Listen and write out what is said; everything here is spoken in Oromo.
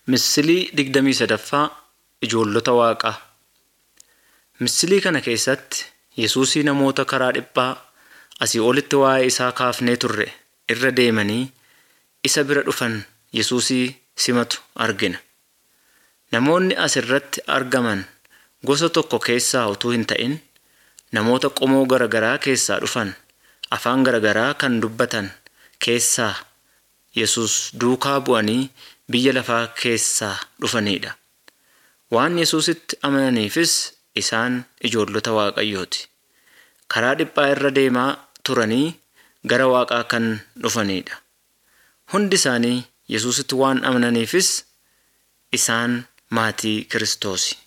Misilii digdamii sadaffaa Ijoollota Waaqaa. Misilii kana keessatti Yesuusii namoota karaa dhiphaa asii olitti waa'ee isaa kaafnee turre irra deemanii isa bira dhufan Yesuusii simatu argina. Namoonni as irratti argaman gosa tokko keessaa utuu hin ta'in namoota qomoo garaa garaa keessaa dhufan afaan garaa garaa kan dubbatan keessaa Yesuus duukaa bu'anii biyya lafaa keessaa dhufanidha. Waan Yesuusitti amananiifis isaan ijoollota Waaqayyooti. Karaa dhiphaa irra deemaa turanii gara Waaqaa kan dhufanidha. Hundi isaanii Yesuusitti waan amananiifis isaan maatii Kiristoosi.